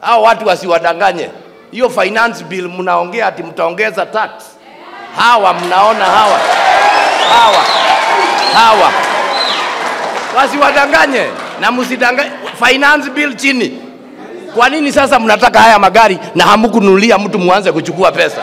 hao watu wasiwadanganye. Hiyo finance bill mnaongea ati mtaongeza tax. Hawa mnaona hawa hawa hawa wasiwadanganye na msidanganye. Finance bill chini. Kwa nini sasa mnataka haya magari na hamkununulia mtu muanze kuchukua pesa?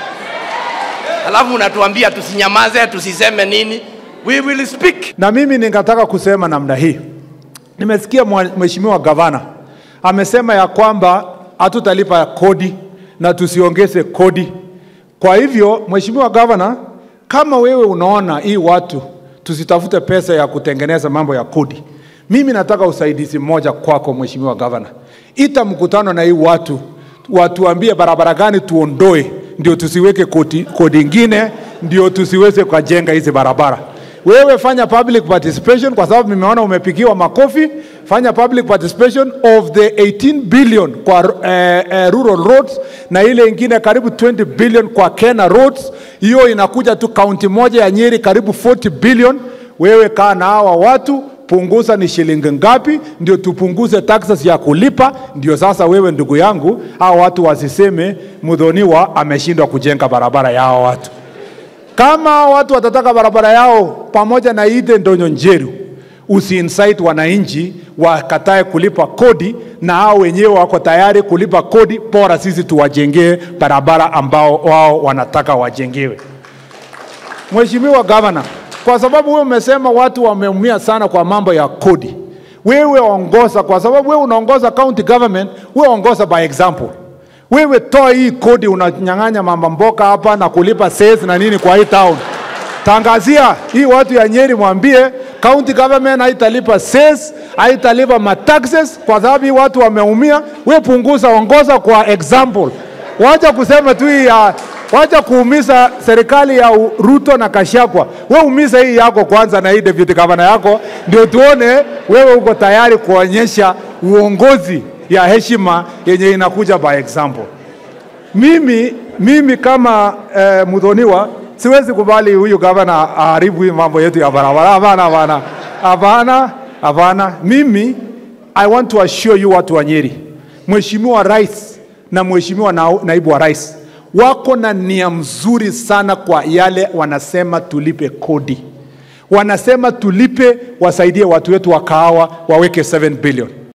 Alafu mnatuambia tusinyamaze, tusiseme nini? We will speak. Na mimi ningetaka kusema namna hii. Nimesikia mwa- mheshimiwa gavana amesema ya kwamba hatutalipa kodi na tusiongeze kodi. Kwa hivyo, mheshimiwa gavana, kama wewe unaona hii watu tusitafute pesa ya kutengeneza mambo ya kodi, mimi nataka usaidizi mmoja kwako mheshimiwa gavana, ita mkutano na hii watu watuambie barabara gani tuondoe, ndio tusiweke kodi, kodi ingine, ndio tusiweze kujenga hizi barabara. Wewe fanya public participation kwa sababu nimeona umepigiwa makofi. Fanya public participation of the 18 billion kwa eh, eh, rural roads na ile ingine karibu 20 billion kwa Kenya roads. Hiyo inakuja tu kaunti moja ya Nyeri karibu 40 billion. Wewe kaa na hawa watu punguza ni shilingi ngapi, ndio tupunguze taxes ya kulipa. Ndio sasa wewe ndugu yangu, hawa watu wasiseme Mudhoniwa ameshindwa kujenga barabara ya hawa watu. Kama watu watataka barabara yao pamoja na Ide Ndonyo Njeru, usiinsight wananchi wakatae kulipa kodi, na hao wenyewe wako tayari kulipa kodi, bora sisi tuwajengee barabara ambao wao wanataka wajengewe. Mheshimiwa Gavana, kwa sababu wewe umesema watu wameumia sana kwa mambo ya kodi, wewe ongoza, kwa sababu wewe unaongoza county government, wewe ongoza by example. Wewe toa hii kodi, unanyang'anya mama mboka hapa na kulipa sales na nini kwa hii town. Tangazia hii watu ya Nyeri, mwambie county government haitalipa sales, haitalipa mataxes kwa sababu hii watu wameumia. Wewe punguza, ongoza kwa example. Wacha kusema tu hii ya wacha kuumiza serikali ya U- Ruto na Kashagwa. We umiza hii yako kwanza na hii deputy governor yako, ndio tuone wewe uko tayari kuonyesha uongozi ya heshima yenye inakuja by example. Mimi, mimi kama eh, Mudhoniwa siwezi kubali huyu gavana aharibu hii mambo yetu ya barabara. Hapana, hapana, hapana, hapana. Mimi I want to assure you watu wa Nyeri, Mheshimiwa Rais na Mheshimiwa na, naibu wa rais wako na nia mzuri sana kwa yale wanasema tulipe kodi, wanasema tulipe, wasaidie watu wetu wa kahawa waweke 7 billion